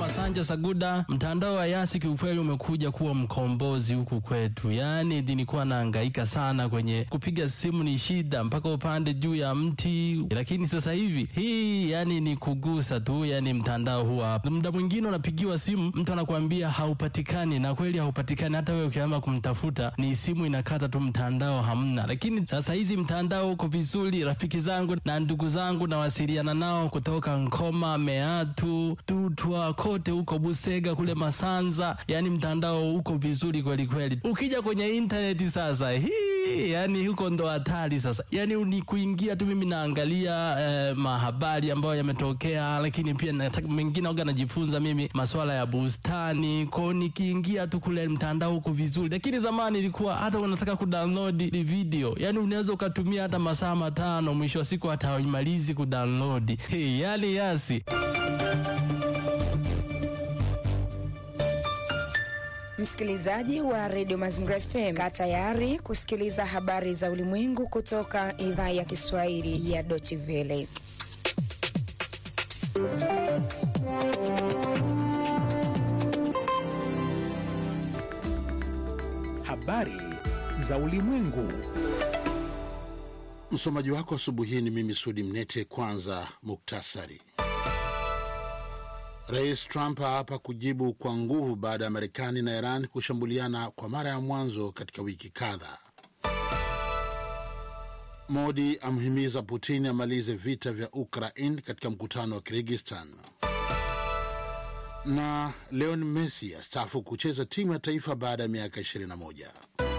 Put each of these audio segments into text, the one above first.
Masanja Saguda. Mtandao wa Yasi kiukweli umekuja kuwa mkombozi huku kwetu, yaani nilikuwa nahangaika sana kwenye kupiga simu, ni shida mpaka upande juu ya mti, lakini sasa hivi hii yani ni kugusa tu, yani mtandao huwa hapa. Muda mwingine unapigiwa simu, mtu anakuambia haupatikani, na kweli haupatikani. Hata wewe ukianza kumtafuta ni simu inakata tu, mtandao hamna. Lakini sasa hizi mtandao uko vizuri. Rafiki zangu na ndugu zangu nawasiliana nao kutoka Nkoma, Meatu, Tutwa, kote huko Busega, kule Masanza, yani mtandao uko vizuri kweli kweli. Ukija kwenye intaneti sasa hii yani huko ndo hatari sasa, yani ni kuingia tu. Mimi naangalia eh, mahabari ambayo yametokea, lakini pia nataka mengine oga najifunza mimi masuala ya bustani kwao, nikiingia tu kule mtandao huko vizuri. Lakini zamani ilikuwa hata unataka kudownload video, yani unaweza ukatumia hata masaa matano, mwisho wa siku hata haimalizi kudownload. Hey, yani Yasi Msikilizaji wa redio Mazingira FM, kaa tayari kusikiliza habari za ulimwengu kutoka idhaa ya Kiswahili ya Deutsche Welle. Habari za ulimwengu. Msomaji wako asubuhi hii ni mimi Sudi Mnete. Kwanza muktasari. Rais Trump hapa kujibu kwa nguvu baada ya Marekani na Iran kushambuliana kwa mara ya mwanzo katika wiki kadhaa. Modi amhimiza Putin amalize vita vya Ukraine katika mkutano wa Kirgistan. Na Leon Messi astaafu kucheza timu ya taifa baada ya miaka 21.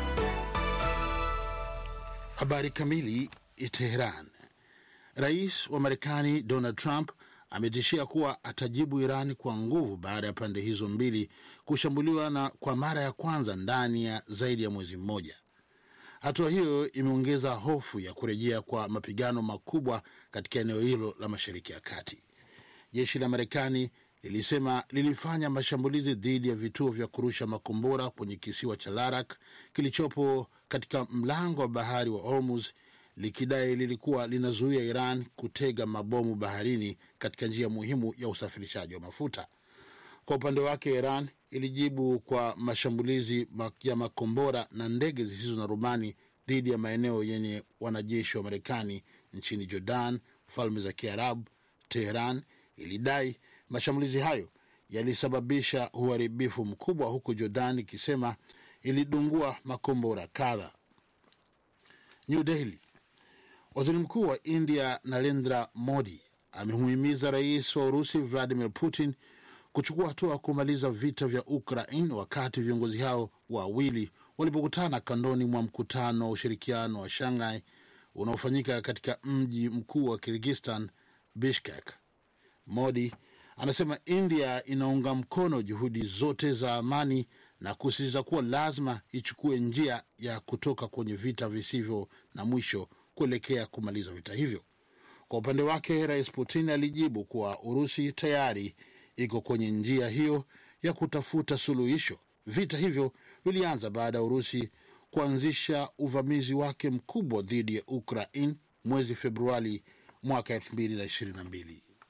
Habari kamili. Teheran. Rais wa Marekani Donald Trump ametishia kuwa atajibu Iran kwa nguvu baada ya pande hizo mbili kushambuliwa na kwa mara ya kwanza ndani ya zaidi ya mwezi mmoja. Hatua hiyo imeongeza hofu ya kurejea kwa mapigano makubwa katika eneo hilo la Mashariki ya Kati. Jeshi la Marekani lilisema lilifanya mashambulizi dhidi ya vituo vya kurusha makombora kwenye kisiwa cha Larak kilichopo katika mlango wa bahari wa Hormuz likidai lilikuwa linazuia Iran kutega mabomu baharini katika njia muhimu ya usafirishaji wa mafuta. Kwa upande wake, Iran ilijibu kwa mashambulizi ya makombora na ndege zisizo na rubani dhidi ya maeneo yenye wanajeshi wa Marekani nchini Jordan, Falme za Kiarabu. Teheran ilidai mashambulizi hayo yalisababisha uharibifu mkubwa, huku Jordan ikisema ilidungua makombora kadha. New Delhi. Waziri mkuu wa India Narendra Modi amemuhimiza rais wa Urusi Vladimir Putin kuchukua hatua ya kumaliza vita vya Ukraine wakati viongozi hao wawili walipokutana kandoni mwa mkutano wa ushirikiano wa Shanghai unaofanyika katika mji mkuu wa Kirgistan, Bishkek. Modi anasema India inaunga mkono juhudi zote za amani na kusisitiza kuwa lazima ichukue njia ya kutoka kwenye vita visivyo na mwisho kuelekea kumaliza vita hivyo. Kwa upande wake, Rais Putin alijibu kuwa Urusi tayari iko kwenye njia hiyo ya kutafuta suluhisho. Vita hivyo vilianza baada ya Urusi kuanzisha uvamizi wake mkubwa dhidi ya Ukraine mwezi Februari mwaka 2022.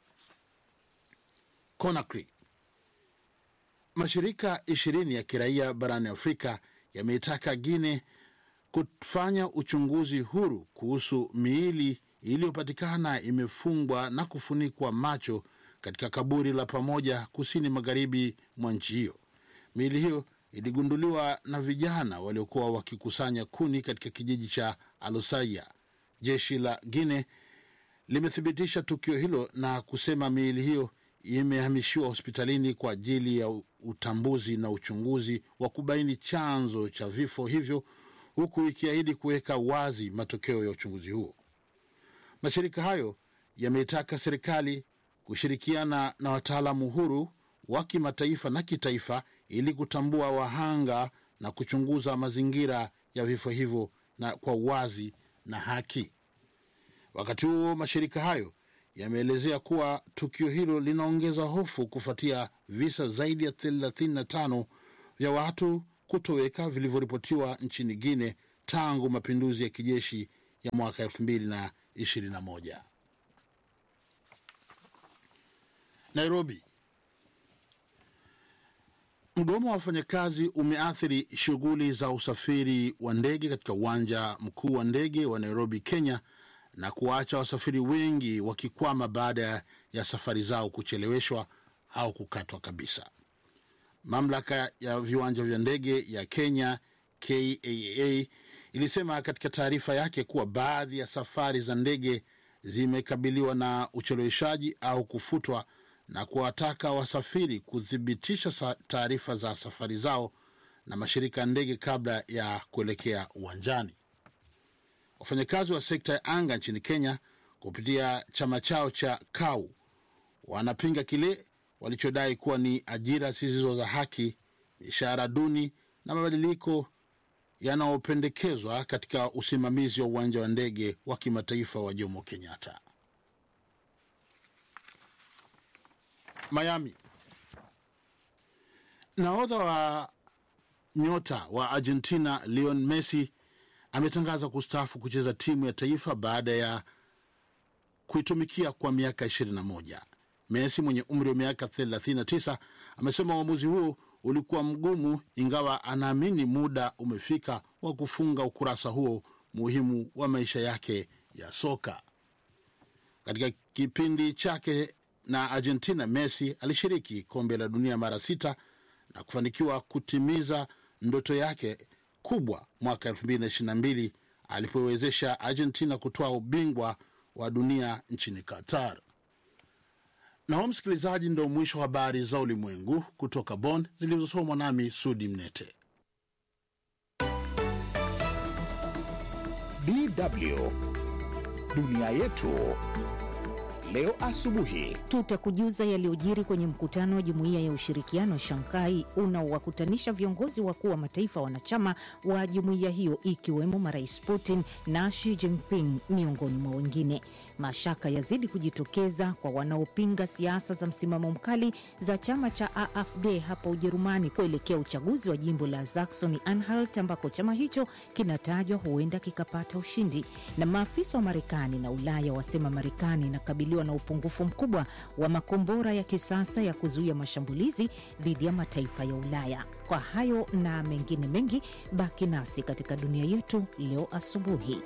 Conakry. Mashirika ishirini ya kiraia barani Afrika yameitaka Guinea kufanya uchunguzi huru kuhusu miili iliyopatikana imefungwa na kufunikwa macho katika kaburi la pamoja kusini magharibi mwa nchi hiyo. Miili hiyo iligunduliwa na vijana waliokuwa wakikusanya kuni katika kijiji cha Alosaya. Jeshi la Guinea limethibitisha tukio hilo na kusema miili hiyo imehamishiwa hospitalini kwa ajili ya utambuzi na uchunguzi wa kubaini chanzo cha vifo hivyo huku ikiahidi kuweka wazi matokeo ya uchunguzi huo. Mashirika hayo yameitaka serikali kushirikiana na wataalamu huru wa kimataifa na kitaifa ili kutambua wahanga na kuchunguza mazingira ya vifo hivyo na kwa uwazi na haki. Wakati huo mashirika hayo yameelezea kuwa tukio hilo linaongeza hofu kufuatia visa zaidi ya 35 vya watu kutoweka vilivyoripotiwa nchini Guinea tangu mapinduzi ya kijeshi ya mwaka 2021. Nairobi. Mgomo wa wafanyakazi umeathiri shughuli za usafiri wa ndege katika uwanja mkuu wa ndege wa Nairobi, Kenya, na kuwaacha wasafiri wengi wakikwama baada ya safari zao kucheleweshwa au kukatwa kabisa. Mamlaka ya viwanja vya ndege ya Kenya KAA ilisema katika taarifa yake kuwa baadhi ya safari za ndege zimekabiliwa na ucheleweshaji au kufutwa na kuwataka wasafiri kuthibitisha taarifa za safari zao na mashirika ya ndege kabla ya kuelekea uwanjani. Wafanyakazi wa sekta ya anga nchini Kenya kupitia chama chao cha KAU wanapinga kile walichodai kuwa ni ajira zisizo za haki, ishara duni na mabadiliko yanayopendekezwa katika usimamizi wa uwanja wa ndege wa kimataifa wa Jomo Kenyatta. Miami. Nahodha wa nyota wa Argentina Lionel Messi ametangaza kustaafu kucheza timu ya taifa baada ya kuitumikia kwa miaka 21. Messi mwenye umri wa miaka 39 amesema uamuzi huo ulikuwa mgumu, ingawa anaamini muda umefika wa kufunga ukurasa huo muhimu wa maisha yake ya soka. Katika kipindi chake na Argentina, Messi alishiriki kombe la dunia mara sita na kufanikiwa kutimiza ndoto yake kubwa mwaka 2022 alipowezesha Argentina kutoa ubingwa wa dunia nchini Qatar. Na huo msikilizaji, ndo mwisho wa habari za ulimwengu kutoka Bonn zilizosomwa nami Sudi Mnete. DW dunia yetu leo asubuhi. Tutakujuza yaliyojiri kwenye mkutano wa jumuiya ya ushirikiano wa Shanghai unaowakutanisha viongozi wakuu wa mataifa wanachama wa jumuiya hiyo ikiwemo marais Putin na Xi Jinping miongoni mwa wengine. Mashaka yazidi kujitokeza kwa wanaopinga siasa za msimamo mkali za chama cha AfD hapa Ujerumani kuelekea uchaguzi wa jimbo la Saxony Anhalt ambako chama hicho kinatajwa huenda kikapata ushindi. Na maafisa wa Marekani na Ulaya wasema Marekani inakabiliwa na upungufu mkubwa wa makombora ya kisasa ya kuzuia mashambulizi dhidi ya mataifa ya Ulaya. Kwa hayo na mengine mengi, baki nasi katika dunia yetu leo asubuhi.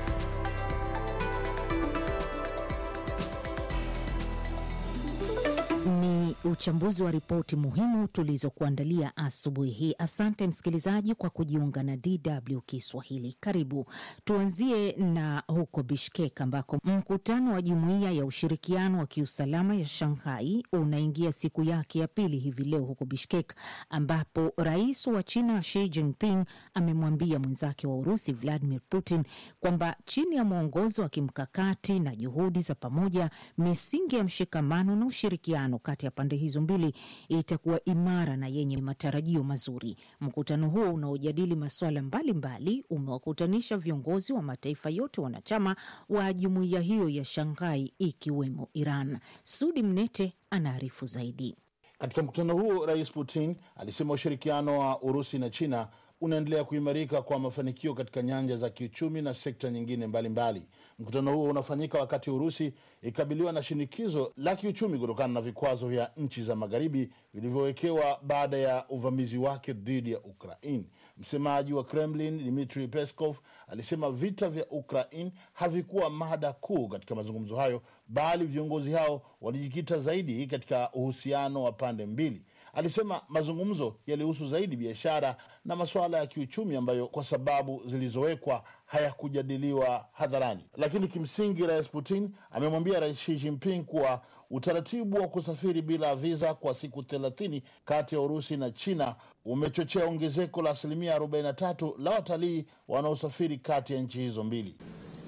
Ni uchambuzi wa ripoti muhimu tulizokuandalia asubuhi hii. Asante msikilizaji kwa kujiunga na DW Kiswahili. Karibu. Tuanzie na huko Bishkek ambako mkutano wa jumuiya ya ushirikiano wa kiusalama ya Shanghai unaingia siku yake ya pili hivi leo huko Bishkek, ambapo rais wa China Xi Jinping amemwambia mwenzake wa Urusi Vladimir Putin kwamba chini ya mwongozo wa kimkakati na juhudi za pamoja, misingi ya mshikamano na ushirikiano kati ya pande hizo mbili itakuwa imara na yenye matarajio mazuri. Mkutano huo unaojadili masuala mbalimbali umewakutanisha viongozi wa mataifa yote wanachama wa jumuiya hiyo ya Shanghai ikiwemo Iran. Sudi Mnete anaarifu zaidi. Katika mkutano huo, Rais Putin alisema ushirikiano wa Urusi na China unaendelea kuimarika kwa mafanikio katika nyanja za kiuchumi na sekta nyingine mbalimbali mbali. Mkutano huo unafanyika wakati Urusi ikabiliwa na shinikizo la kiuchumi kutokana na vikwazo vya nchi za magharibi vilivyowekewa baada ya uvamizi wake dhidi ya Ukraine. Msemaji wa Kremlin Dmitri Peskov alisema vita vya Ukraine havikuwa mada kuu katika mazungumzo hayo, bali viongozi hao walijikita zaidi katika uhusiano wa pande mbili. Alisema mazungumzo yalihusu zaidi biashara na masuala ya kiuchumi ambayo kwa sababu zilizowekwa hayakujadiliwa hadharani. Lakini kimsingi, Rais Putin amemwambia Rais Xi Jinping kuwa utaratibu wa kusafiri bila viza kwa siku thelathini kati ya Urusi na China umechochea ongezeko la asilimia 43 la watalii wanaosafiri kati ya nchi hizo mbili.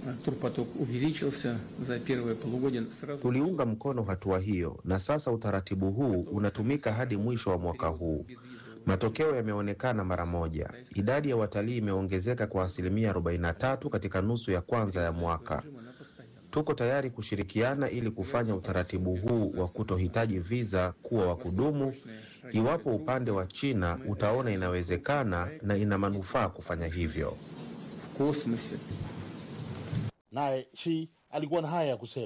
Tuliunga mkono hatua hiyo na sasa utaratibu huu unatumika hadi mwisho wa mwaka huu. Matokeo yameonekana mara moja. Idadi ya watalii imeongezeka kwa asilimia 43 katika nusu ya kwanza ya mwaka. Tuko tayari kushirikiana ili kufanya utaratibu huu wa kutohitaji viza kuwa wa kudumu, iwapo upande wa China utaona inawezekana na ina manufaa kufanya hivyo. Naye Shi alikuwa na haya ya kusema.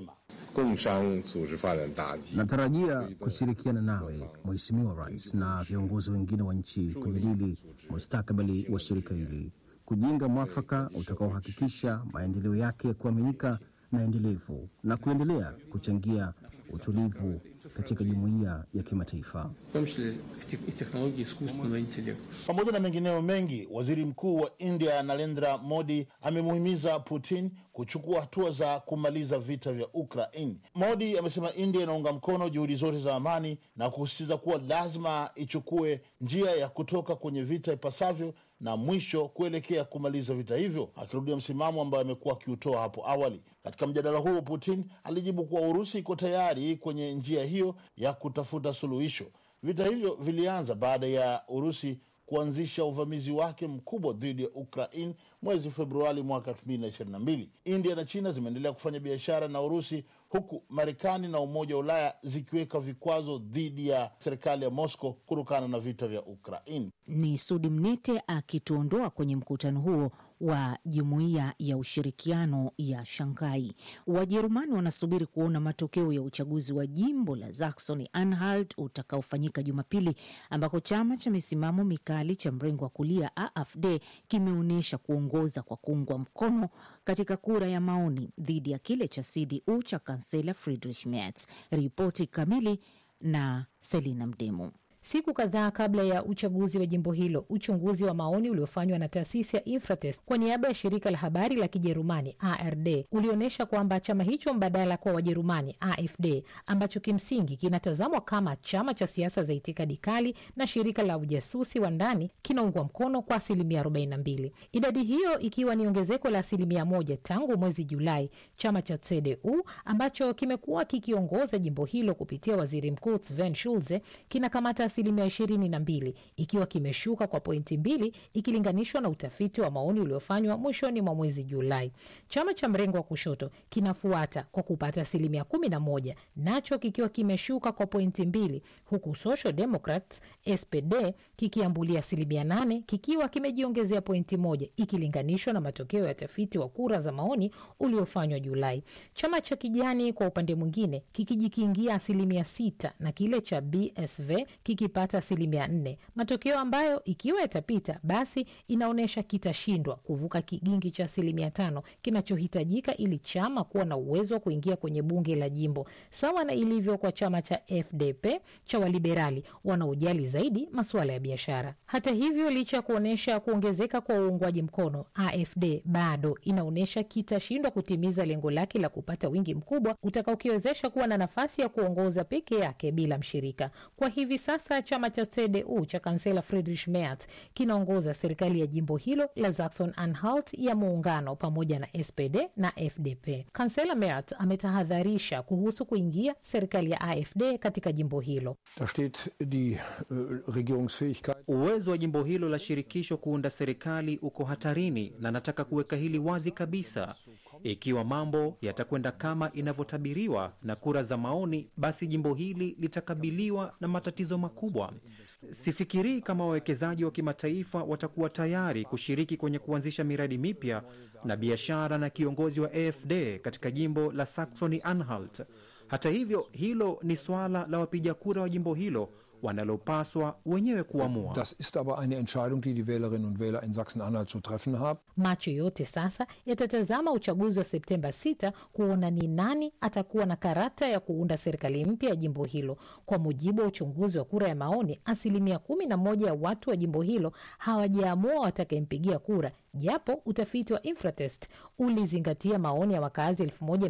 共商组织发展大计。 Natarajia kushirikiana nawe Mheshimiwa Rais na viongozi wengine wa nchi kujadili mustakabali wa shirika hili, kujenga mwafaka utakaohakikisha maendeleo yake ya kuaminika na endelevu na kuendelea kuchangia utulivu katika jumuiya ya kimataifa. в том числе в тех- и технологии искусственного интеллекта. Pamoja na mengineo mengi, waziri mkuu wa India Narendra Modi amemuhimiza Putin kuchukua hatua za kumaliza vita vya Ukraine. Modi amesema India inaunga mkono juhudi zote za amani na kusisitiza kuwa lazima ichukue njia ya kutoka kwenye vita ipasavyo na mwisho kuelekea kumaliza vita hivyo, akirudia msimamo ambayo amekuwa akiutoa hapo awali. Katika mjadala huo, Putin alijibu kuwa Urusi iko tayari kwenye njia hiyo ya kutafuta suluhisho. Vita hivyo vilianza baada ya Urusi kuanzisha uvamizi wake mkubwa dhidi ya Ukraine mwezi Februari mwaka 2022. India na China zimeendelea kufanya biashara na Urusi huku Marekani na Umoja wa Ulaya zikiweka vikwazo dhidi ya serikali ya Moscow kutokana na vita vya Ukraine. Ni Sudi Mnete akituondoa kwenye mkutano huo wa jumuiya ya ushirikiano ya Shanghai. Wajerumani wanasubiri kuona matokeo ya uchaguzi wa jimbo la Saxony Anhalt utakaofanyika Jumapili, ambako chama cha misimamo mikali cha mrengo wa kulia AfD kimeonyesha kuongoza kwa kuungwa mkono katika kura ya maoni dhidi ya kile cha CDU cha kansela Friedrich Merz. Ripoti kamili na Selina Mdemu. Siku kadhaa kabla ya uchaguzi wa jimbo hilo, uchunguzi wa maoni uliofanywa na taasisi ya Infratest kwa niaba ya shirika la habari la Kijerumani ARD ulionyesha kwamba chama hicho mbadala kwa Wajerumani AfD, ambacho kimsingi kinatazamwa kama chama cha siasa za itikadi kali na shirika la ujasusi wa ndani, kinaungwa mkono kwa asilimia 42, idadi hiyo ikiwa ni ongezeko la asilimia moja tangu mwezi Julai. Chama cha CDU ambacho kimekuwa kikiongoza jimbo hilo kupitia waziri mkuu Sven Schulze kinakamata asilimia ishirini na mbili ikiwa kimeshuka kwa pointi mbili ikilinganishwa na utafiti wa maoni uliofanywa mwishoni mwa mwezi Julai. Chama cha mrengo wa kushoto kinafuata kwa kupata asilimia kumi na moja nacho kikiwa kimeshuka kwa pointi mbili huku Social Democrats SPD kikiambulia asilimia nane kikiwa kimejiongezea pointi moja ikilinganishwa na matokeo ya tafiti wa kura za maoni uliofanywa Julai. Chama cha kijani kwa upande mwingine kikijikiingia asilimia sita na kile cha BSV kikipata asilimia nne, matokeo ambayo ikiwa yatapita basi inaonyesha kitashindwa kuvuka kigingi cha asilimia tano kinachohitajika ili chama kuwa na uwezo wa kuingia kwenye bunge la jimbo, sawa na ilivyo kwa chama cha FDP cha waliberali wanaojali zaidi masuala ya biashara. Hata hivyo, licha ya kuonyesha kuongezeka kwa uungwaji mkono, AfD bado inaonyesha kitashindwa kutimiza lengo lake la kupata wingi mkubwa utakaokiwezesha kuwa na nafasi ya kuongoza peke yake bila mshirika. Kwa hivi sasa chama cha CDU cha kansela Friedrich Merz kinaongoza serikali ya jimbo hilo la Saxon Anhalt ya muungano pamoja na SPD na FDP. Kansela Merz ametahadharisha kuhusu kuingia serikali ya AfD katika jimbo hilo. Da steht die äh, Regierungsfähigkeit. Uwezo wa jimbo hilo la shirikisho kuunda serikali uko hatarini, na nataka kuweka hili wazi kabisa. Ikiwa mambo yatakwenda kama inavyotabiriwa na kura za maoni, basi jimbo hili litakabiliwa na matatizo makubwa. Sifikirii kama wawekezaji wa kimataifa watakuwa tayari kushiriki kwenye kuanzisha miradi mipya na biashara na kiongozi wa AfD katika jimbo la Saxony Anhalt. Hata hivyo, hilo ni suala la wapiga kura wa jimbo hilo wanalopaswa wenyewe kuamua. Das ist aber eine Entscheidung, die die Wählerinnen und Wähler in Sachsen-Anhalt zu treffen haben. Macho yote sasa yatatazama uchaguzi wa Septemba 6 kuona ni nani atakuwa na karata ya kuunda serikali mpya ya jimbo hilo. Kwa mujibu wa uchunguzi wa kura ya maoni, asilimia kumi na moja ya watu wa jimbo hilo hawajaamua watakayempigia kura, japo utafiti wa Infratest ulizingatia maoni ya wakazi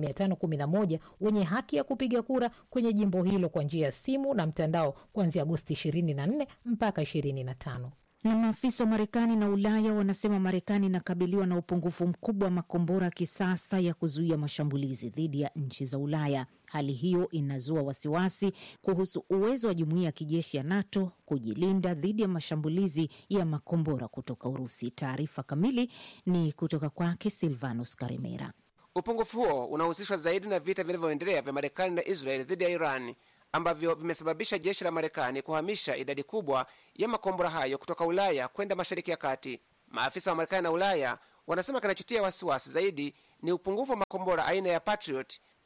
1511 wenye haki ya kupiga kura kwenye jimbo hilo kwa njia ya simu na mtandao kuanzia Agosti 24 mpaka 25. Na maafisa wa Marekani na Ulaya wanasema Marekani inakabiliwa na upungufu mkubwa wa makombora ya kisasa ya kuzuia mashambulizi dhidi ya nchi za Ulaya. Hali hiyo inazua wasiwasi kuhusu uwezo wa jumuiya ya kijeshi ya NATO kujilinda dhidi ya mashambulizi ya makombora kutoka Urusi. Taarifa kamili ni kutoka kwake Silvanus Karimera. Upungufu huo unahusishwa zaidi na vita vinavyoendelea vya Marekani na Israeli dhidi ya Iran ambavyo vimesababisha jeshi la Marekani kuhamisha idadi kubwa ya makombora hayo kutoka Ulaya kwenda Mashariki ya Kati. Maafisa wa Marekani na Ulaya wanasema kinachotia wasiwasi zaidi ni upungufu wa makombora aina ya Patriot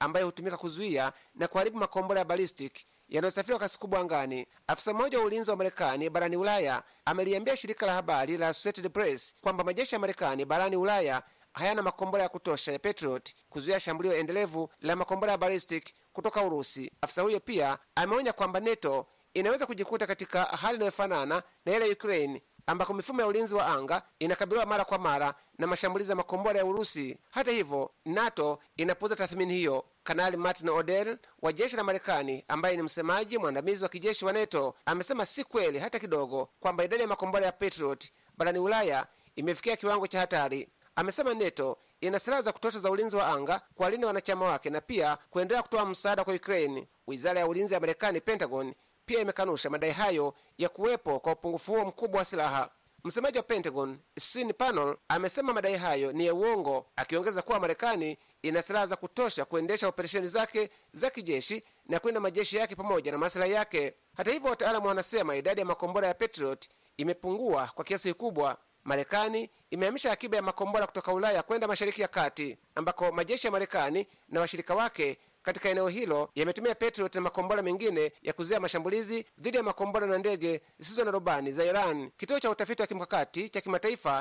ambayo hutumika kuzuia na kuharibu makombora ya ballistic yanayosafiri kwa kasi kubwa angani. Afisa mmoja wa ulinzi wa Marekani barani Ulaya ameliambia shirika la habari la Associated Press kwamba majeshi ya Marekani barani Ulaya hayana makombora ya kutosha ya Patriot kuzuia shambulio endelevu la makombora ya ballistic kutoka Urusi. Afisa huyo pia ameonya kwamba NATO inaweza kujikuta katika hali inayofanana na ile ya Ukraine ambako mifumo ya ulinzi wa anga inakabiliwa mara kwa mara na mashambulizi ya makombora ya Urusi. Hata hivyo, NATO inapuuza tathmini hiyo. Kanali Martin O'Dell wa jeshi la Marekani, ambaye ni msemaji mwandamizi wa kijeshi wa NATO, amesema si kweli hata kidogo kwamba idadi ya makombora ya Patriot barani Ulaya imefikia kiwango cha hatari. Amesema NATO ina silaha za kutosha za ulinzi wa anga kuwalinda wanachama wake na pia kuendelea kutoa msaada kwa Ukraine. Wizara ya ulinzi ya Marekani, Pentagon, pia imekanusha madai hayo ya kuwepo kwa upungufu huo mkubwa wa silaha. Msemaji wa Pentagon Sean Parnell amesema madai hayo ni ya uongo, akiongeza kuwa Marekani ina silaha za kutosha kuendesha operesheni zake za kijeshi na kulinda majeshi yake pamoja na maslahi yake. Hata hivyo, wataalamu wanasema idadi ya makombora ya Patriot imepungua kwa kiasi kikubwa. Marekani imehamisha akiba ya makombora kutoka Ulaya kwenda Mashariki ya Kati, ambako majeshi ya Marekani na washirika wake katika eneo hilo yametumia Patriot na makombora mengine ya kuzuia mashambulizi dhidi ya makombora na ndege zisizo na rubani za Iran. Kituo cha utafiti wa kimkakati cha kimataifa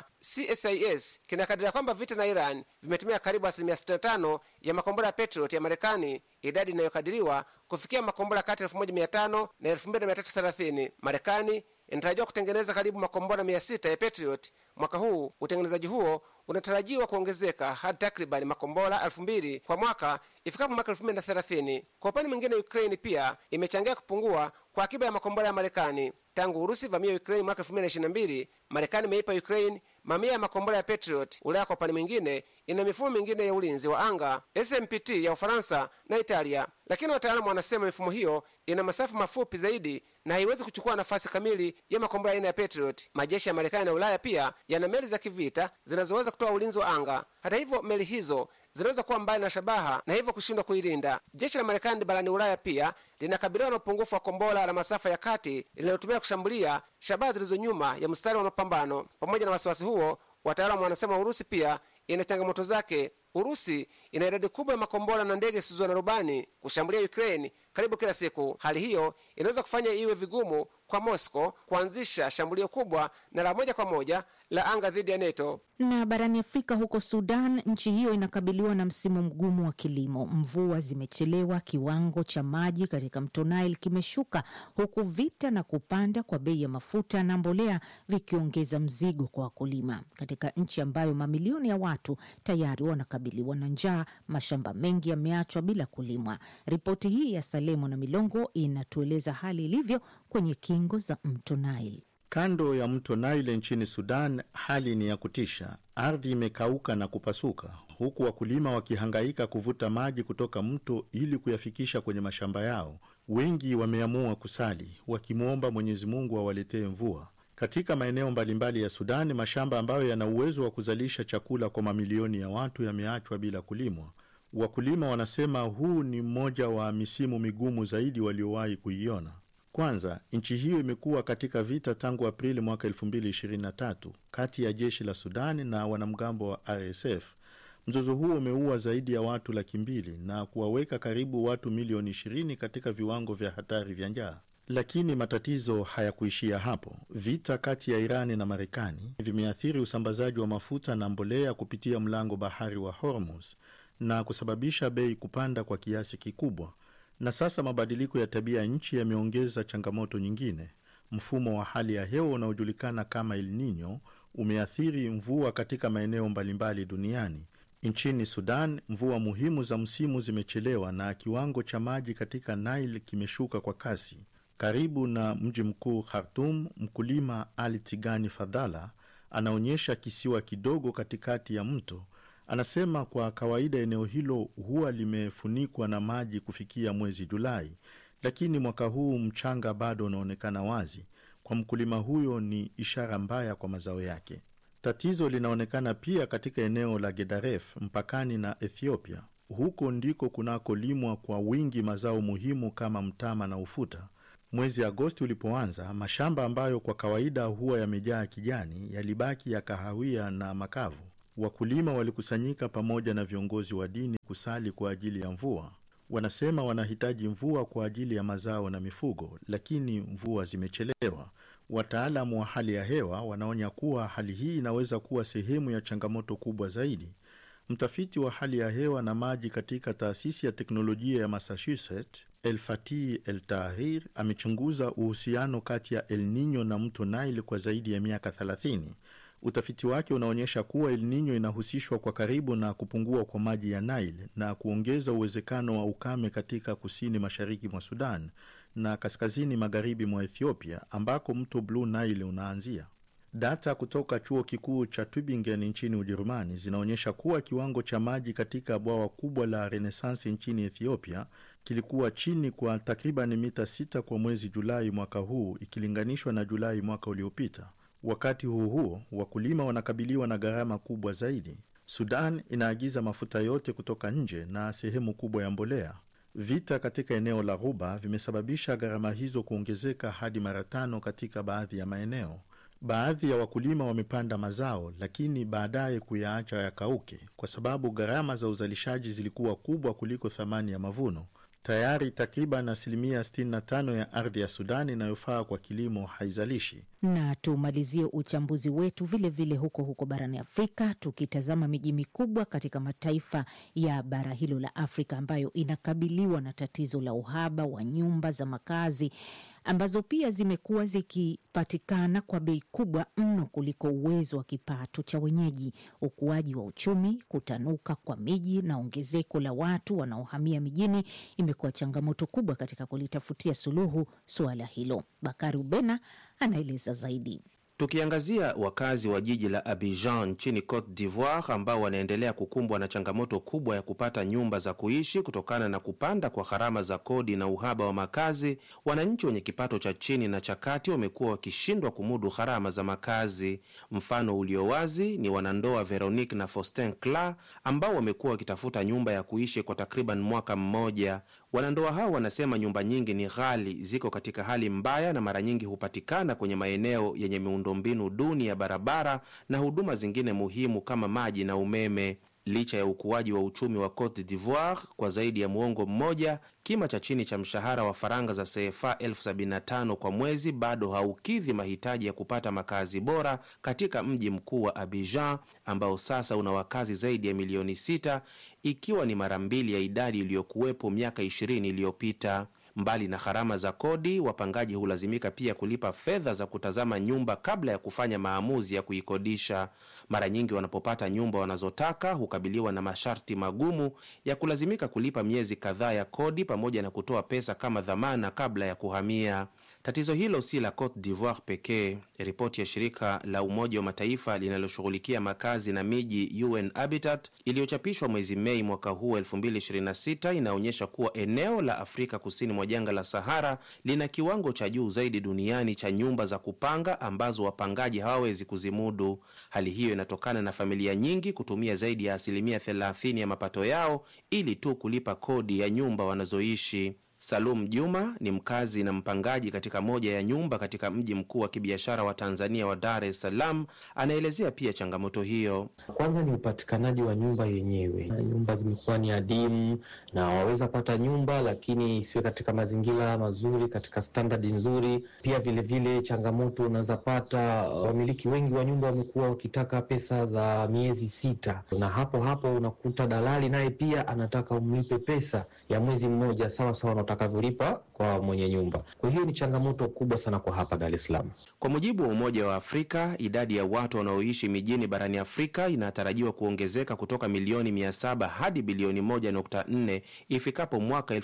CSIS kinakadiria kwamba vita na Iran vimetumia karibu asilimia 65 ya makombora ya Patriot ya Marekani, idadi inayokadiriwa kufikia makombora kati ya 1500 na 2330. Marekani inatarajiwa kutengeneza karibu makombora 600 ya Patriot mwaka huu. Utengenezaji huo unatarajiwa kuongezeka hadi takribani makombora elfu mbili kwa mwaka ifikapo mwaka elfu mbili na thelathini. Kwa upande mwingine, Ukraini pia imechangia kupungua kwa akiba ya makombora ya Marekani tangu Urusi vamia Ukraini mwaka elfu mbili na ishirini na mbili. Marekani imeipa Ukraini mamia ya makombora ya Patriot. Ulaya kwa upande mwingine ina mifumo mingine ya ulinzi wa anga SMPT ya Ufaransa na Italia, lakini wataalamu wanasema mifumo hiyo ina masafa mafupi zaidi na haiwezi kuchukua nafasi kamili ya makombora aina ya Patriot. Majeshi ya Marekani na Ulaya pia yana meli za kivita zinazoweza kutoa ulinzi wa anga. Hata hivyo, meli hizo zinaweza kuwa mbali na shabaha na hivyo kushindwa kuilinda. Jeshi la Marekani barani Ulaya pia linakabiliwa na upungufu wa kombora la masafa ya kati linalotumia kushambulia shabaha zilizo nyuma ya mstari wa mapambano. Pamoja na wasiwasi huo, wataalamu wanasema Urusi pia ina changamoto zake. Urusi ina idadi kubwa ya makombora na ndege zisizo na rubani kushambulia Ukraine karibu kila siku. Hali hiyo inaweza kufanya iwe vigumu kwa Moscow kuanzisha shambulio kubwa na la moja kwa moja la anga dhidi ya NATO. Na barani Afrika, huko Sudan, nchi hiyo inakabiliwa na msimu mgumu wa kilimo. Mvua zimechelewa, kiwango cha maji katika mto Nile kimeshuka, huku vita na kupanda kwa bei ya mafuta na mbolea vikiongeza mzigo kwa wakulima. Katika nchi ambayo mamilioni ya watu tayari wanakabiliwa na njaa, mashamba mengi yameachwa bila kulimwa. Ripoti hii ya Salemo na Milongo inatueleza hali ilivyo kwenye kingo za mto Nile. Kando ya mto Nile nchini Sudan, hali ni ya kutisha. Ardhi imekauka na kupasuka, huku wakulima wakihangaika kuvuta maji kutoka mto ili kuyafikisha kwenye mashamba yao. Wengi wameamua kusali, wakimwomba Mwenyezi Mungu awaletee mvua. Katika maeneo mbalimbali ya Sudan, mashamba ambayo yana uwezo wa kuzalisha chakula kwa mamilioni ya watu yameachwa bila kulimwa. Wakulima wanasema huu ni mmoja wa misimu migumu zaidi waliowahi kuiona. Kwanza, nchi hiyo imekuwa katika vita tangu Aprili mwaka 2023 kati ya jeshi la Sudani na wanamgambo wa RSF. Mzozo huo umeua zaidi ya watu laki mbili na kuwaweka karibu watu milioni 20 katika viwango vya hatari vya njaa. Lakini matatizo hayakuishia hapo. Vita kati ya Irani na Marekani vimeathiri usambazaji wa mafuta na mbolea kupitia mlango bahari wa Hormuz na kusababisha bei kupanda kwa kiasi kikubwa. Na sasa mabadiliko ya tabia ya nchi yameongeza changamoto nyingine. Mfumo wa hali ya hewa unaojulikana kama El Nino umeathiri mvua katika maeneo mbalimbali duniani. Nchini Sudan, mvua muhimu za msimu zimechelewa na kiwango cha maji katika Nile kimeshuka kwa kasi. Karibu na mji mkuu Khartum, mkulima Ali Tigani Fadhala anaonyesha kisiwa kidogo katikati ya mto. Anasema kwa kawaida eneo hilo huwa limefunikwa na maji kufikia mwezi Julai, lakini mwaka huu mchanga bado unaonekana wazi. Kwa mkulima huyo ni ishara mbaya kwa mazao yake. Tatizo linaonekana pia katika eneo la Gedaref mpakani na Ethiopia. Huko ndiko kunakolimwa kwa wingi mazao muhimu kama mtama na ufuta. Mwezi Agosti ulipoanza, mashamba ambayo kwa kawaida huwa yamejaa kijani yalibaki ya kahawia na makavu. Wakulima walikusanyika pamoja na viongozi wa dini kusali kwa ajili ya mvua. Wanasema wanahitaji mvua kwa ajili ya mazao na mifugo, lakini mvua zimechelewa. Wataalamu wa hali ya hewa wanaonya kuwa hali hii inaweza kuwa sehemu ya changamoto kubwa zaidi. Mtafiti wa hali ya hewa na maji katika taasisi ya teknolojia ya Massachusetts, El Fatih El Tahir, amechunguza uhusiano kati ya El Nino na mto Nile kwa zaidi ya miaka 30. Utafiti wake unaonyesha kuwa El Nino inahusishwa kwa karibu na kupungua kwa maji ya Nile na kuongeza uwezekano wa ukame katika kusini mashariki mwa Sudan na kaskazini magharibi mwa Ethiopia ambako mto Blue Nile unaanzia. Data kutoka chuo kikuu cha Tübingen nchini Ujerumani zinaonyesha kuwa kiwango cha maji katika bwawa kubwa la Renaissance nchini Ethiopia kilikuwa chini kwa takriban mita 6 kwa mwezi Julai mwaka huu ikilinganishwa na Julai mwaka uliopita. Wakati huo huo, wakulima wanakabiliwa na gharama kubwa zaidi. Sudan inaagiza mafuta yote kutoka nje na sehemu kubwa ya mbolea. Vita katika eneo la Ghuba vimesababisha gharama hizo kuongezeka hadi mara tano katika baadhi ya maeneo. Baadhi ya wakulima wamepanda mazao lakini baadaye kuyaacha yakauke kwa sababu gharama za uzalishaji zilikuwa kubwa kuliko thamani ya mavuno. Tayari takriban asilimia 65 ya ardhi ya Sudani inayofaa kwa kilimo haizalishi. Na tumalizie uchambuzi wetu vilevile vile huko huko barani Afrika, tukitazama miji mikubwa katika mataifa ya bara hilo la Afrika ambayo inakabiliwa na tatizo la uhaba wa nyumba za makazi ambazo pia zimekuwa zikipatikana kwa bei kubwa mno kuliko uwezo wa kipato cha wenyeji. Ukuaji wa uchumi, kutanuka kwa miji na ongezeko la watu wanaohamia mijini imekuwa changamoto kubwa katika kulitafutia suluhu suala hilo. Bakari Ubena anaeleza zaidi. Tukiangazia wakazi wa jiji la Abidjan nchini Cote d'Ivoire ambao wanaendelea kukumbwa na changamoto kubwa ya kupata nyumba za kuishi kutokana na kupanda kwa gharama za kodi na uhaba wa makazi, wananchi wenye kipato cha chini na cha kati wamekuwa wakishindwa kumudu gharama za makazi. Mfano ulio wazi ni wanandoa Veronique na Faustin Cla ambao wamekuwa wakitafuta nyumba ya kuishi kwa takriban mwaka mmoja. Wanandoa hao wanasema nyumba nyingi ni ghali, ziko katika hali mbaya na mara nyingi hupatikana kwenye maeneo yenye miundombinu duni ya barabara na huduma zingine muhimu kama maji na umeme. Licha ya ukuaji wa uchumi wa Cote d'Ivoire kwa zaidi ya muongo mmoja, kima cha chini cha mshahara wa faranga za CFA elfu sabini na tano kwa mwezi bado haukidhi mahitaji ya kupata makazi bora katika mji mkuu wa Abidjan ambao sasa una wakazi zaidi ya milioni sita ikiwa ni mara mbili ya idadi iliyokuwepo miaka ishirini iliyopita. Mbali na gharama za kodi, wapangaji hulazimika pia kulipa fedha za kutazama nyumba kabla ya kufanya maamuzi ya kuikodisha. Mara nyingi wanapopata nyumba wanazotaka hukabiliwa na masharti magumu ya kulazimika kulipa miezi kadhaa ya kodi pamoja na kutoa pesa kama dhamana kabla ya kuhamia. Tatizo hilo si la Cote d'Ivoire pekee. Ripoti ya shirika la Umoja wa Mataifa linaloshughulikia makazi na miji UN Habitat iliyochapishwa mwezi Mei mwaka huu 2026 inaonyesha kuwa eneo la Afrika kusini mwa jangwa la Sahara lina kiwango cha juu zaidi duniani cha nyumba za kupanga ambazo wapangaji hawawezi kuzimudu. Hali hiyo inatokana na familia nyingi kutumia zaidi ya asilimia 30 ya mapato yao ili tu kulipa kodi ya nyumba wanazoishi. Salum Juma ni mkazi na mpangaji katika moja ya nyumba katika mji mkuu wa kibiashara wa Tanzania wa Dar es Salaam. Anaelezea pia changamoto hiyo. Kwanza ni upatikanaji wa nyumba yenyewe. Nyumba zimekuwa ni adimu, na waweza pata nyumba lakini isiwe katika mazingira mazuri, katika standard nzuri. Pia vilevile vile changamoto unaweza pata, wamiliki wengi wa nyumba wamekuwa wakitaka pesa za miezi sita, na hapo hapo unakuta dalali naye pia anataka umlipe pesa ya mwezi mmoja sawa sawa utakavyolipa kwa mwenye nyumba. Kwa hiyo ni changamoto kubwa sana kwa hapa Dar es Salaam. Kwa mujibu wa Umoja wa Afrika, idadi ya watu wanaoishi mijini barani Afrika inatarajiwa kuongezeka kutoka milioni 700 hadi bilioni 1.4 ifikapo mwaka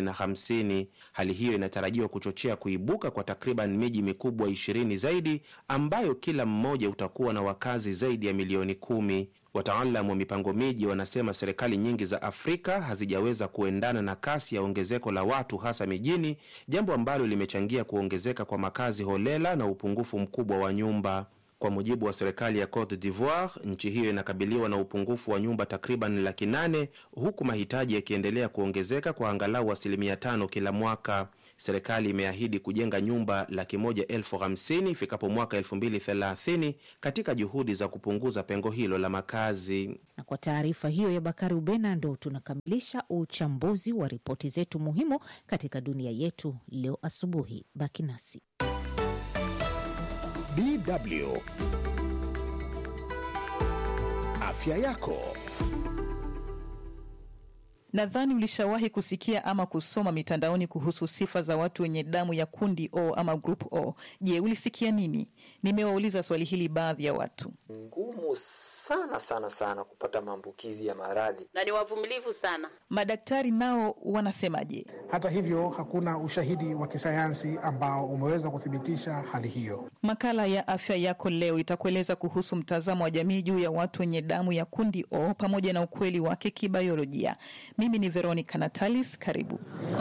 2050. Hali hiyo inatarajiwa kuchochea kuibuka kwa takriban miji mikubwa 20 zaidi ambayo kila mmoja utakuwa na wakazi zaidi ya milioni kumi. Wataalamu wa mipango miji wanasema serikali nyingi za Afrika hazijaweza kuendana na kasi ya ongezeko la watu hasa mijini, jambo ambalo limechangia kuongezeka kwa makazi holela na upungufu mkubwa wa nyumba. Kwa mujibu wa serikali ya Cote d'Ivoire, nchi hiyo inakabiliwa na upungufu wa nyumba takriban laki nane huku mahitaji yakiendelea kuongezeka kwa angalau asilimia tano kila mwaka. Serikali imeahidi kujenga nyumba laki moja elfu hamsini ifikapo mwaka elfu mbili thelathini katika juhudi za kupunguza pengo hilo la makazi. Na kwa taarifa hiyo ya Bakari Ubena, ndo tunakamilisha uchambuzi wa ripoti zetu muhimu katika dunia yetu leo asubuhi. Baki nasi. DW Afya yako. Nadhani ulishawahi kusikia ama kusoma mitandaoni kuhusu sifa za watu wenye damu ya kundi O ama group O. Je, ulisikia nini? Nimewauliza swali hili baadhi ya watu. Ngumu sana sana sana kupata maambukizi ya maradhi na ni wavumilivu sana. Madaktari nao wanasemaje? Hata hivyo, hakuna ushahidi wa kisayansi ambao umeweza kuthibitisha hali hiyo. Makala ya afya yako leo itakueleza kuhusu mtazamo wa jamii juu ya watu wenye damu ya kundi O pamoja na ukweli wake kibayolojia. Mimi ni Veronica Natalis, karibu.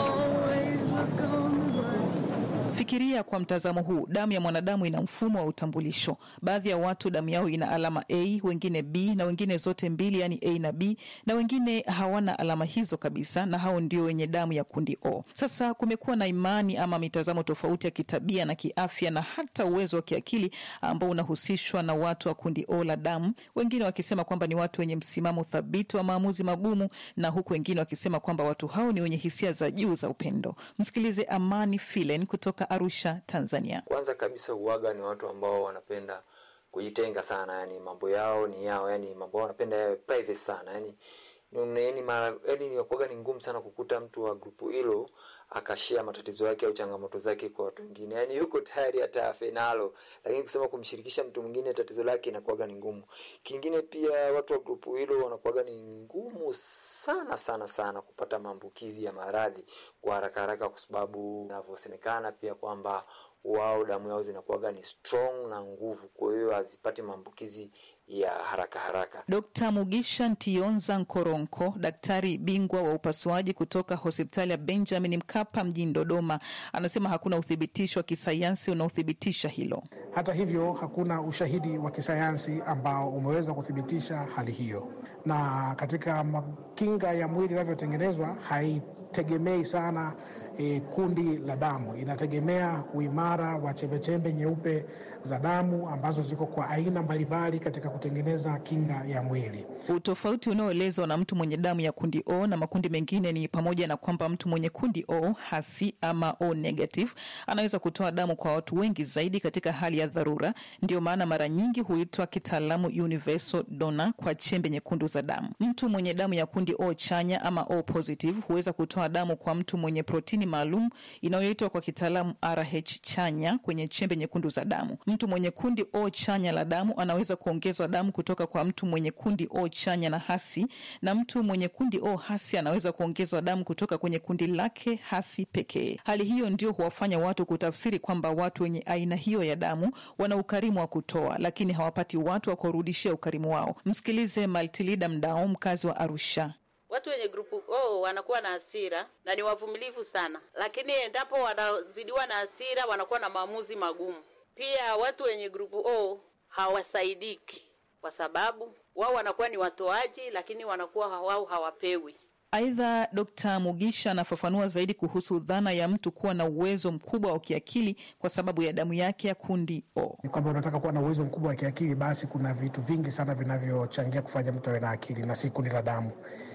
Fikiria kwa mtazamo huu, damu ya mwanadamu ina mfumo wa utambulisho. Baadhi ya watu damu yao ina alama A, wengine B na wengine zote mbili, yani A na B, na wengine hawana alama hizo kabisa, na hao ndio wenye damu ya kundi O. Sasa kumekuwa na imani ama mitazamo tofauti ya kitabia na kiafya na hata uwezo wa kiakili ambao unahusishwa na watu wa kundi O la damu, wengine wakisema kwamba ni watu wenye msimamo thabiti wa maamuzi magumu, na huku wengine wakisema kwamba watu hao ni wenye hisia za juu za upendo. Msikilize Amani Filen kutoka Arusha, Tanzania. Kwanza kabisa uwaga ni watu ambao wanapenda kujitenga sana, yani mambo yao ni yao, yani mambo yao wanapenda yawe private sana, yani yani mara yani ni kuwaga ni ngumu sana kukuta mtu wa grupu hilo akashia matatizo yake au changamoto zake kwa watu wengine, yani yuko tayari hata afe nalo, lakini kusema kumshirikisha mtu mwingine tatizo lake inakuwaga ni ngumu. Kingine pia watu wa grupu hilo wanakuwaga ni ngumu sana sana sana kupata maambukizi ya maradhi kwa haraka haraka, kwa sababu inavyosemekana pia kwamba wao damu yao zinakuwaga ni strong na nguvu, kwa hiyo hazipati maambukizi ya haraka haraka. Dkt. Mugisha Ntionza Nkoronko, daktari bingwa wa upasuaji kutoka hospitali ya Benjamin Mkapa mjini Dodoma, anasema hakuna uthibitisho wa kisayansi unaothibitisha hilo. Hata hivyo, hakuna ushahidi wa kisayansi ambao umeweza kuthibitisha hali hiyo, na katika kinga ya mwili inavyotengenezwa haitegemei sana E, kundi la damu inategemea uimara wa chembechembe nyeupe za damu ambazo ziko kwa aina mbalimbali katika kutengeneza kinga ya mwili. Utofauti unaoelezwa na mtu mwenye damu ya kundi O na makundi mengine ni pamoja na kwamba mtu mwenye kundi O hasi ama O negative anaweza kutoa damu kwa watu wengi zaidi katika hali ya dharura. Ndio maana mara nyingi huitwa kitaalamu universal donor kwa chembe nyekundu za damu. Mtu mwenye damu ya kundi O chanya ama O positive huweza kutoa damu kwa mtu mwenye protini maalum inayoitwa kwa kitaalamu RH chanya kwenye chembe nyekundu za damu. Mtu mwenye kundi O chanya la damu anaweza kuongezwa damu kutoka kwa mtu mwenye kundi O chanya na hasi, na mtu mwenye kundi O hasi anaweza kuongezwa damu kutoka kwenye kundi lake hasi pekee. Hali hiyo ndio huwafanya watu kutafsiri kwamba watu wenye aina hiyo ya damu wana ukarimu wa kutoa, lakini hawapati watu wa kurudishia ukarimu wao. Msikilize Maltilida Mdao, mkazi wa Arusha. Watu wenye grupu O wanakuwa na hasira na ni wavumilivu sana, lakini endapo wanazidiwa na hasira wanakuwa na maamuzi magumu. Pia watu wenye grupu O hawasaidiki kwa sababu wao wanakuwa ni watoaji, lakini wanakuwa wao hawapewi. Aidha, Dkt. Mugisha anafafanua zaidi kuhusu dhana ya mtu kuwa na uwezo mkubwa wa kiakili kwa sababu ya damu yake ya kundi O. Ni kwamba unataka kuwa na uwezo mkubwa wa kiakili, basi kuna vitu vingi sana vinavyochangia kufanya mtu awe na akili na si kundi la damu.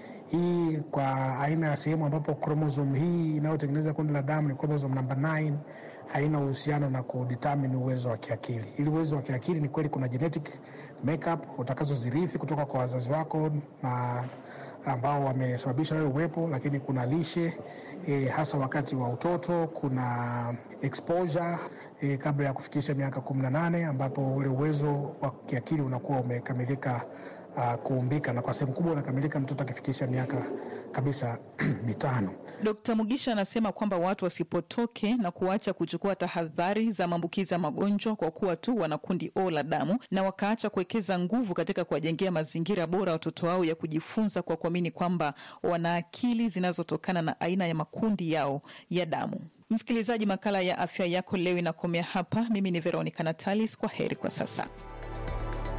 Hii kwa aina ya sehemu ambapo kromosom hii inayotengeneza kundi la damu ni kromosom namba 9 haina uhusiano na kudetermine uwezo wa kiakili. Ili uwezo wa kiakili ni kweli, kuna genetic makeup utakazozirithi kutoka kwa wazazi wako na ambao wamesababisha wewe uwepo, lakini kuna lishe e, hasa wakati wa utoto, kuna exposure e, kabla ya kufikisha miaka kumi na nane ambapo ule uwezo wa kiakili unakuwa umekamilika uh, kuumbika na kwa sehemu kubwa unakamilika mtoto akifikisha miaka kabisa mitano. Dkt. Mugisha anasema kwamba watu wasipotoke na kuacha kuchukua tahadhari za maambukizi ya magonjwa kwa kuwa tu wana kundi O la damu na wakaacha kuwekeza nguvu katika kuwajengea mazingira bora watoto wao ya kujifunza kwa kuamini kwamba wana akili zinazotokana na aina ya makundi yao ya damu. Msikilizaji, makala ya afya yako leo inakomea hapa. Mimi ni Veronica Natalis, kwa heri kwa sasa.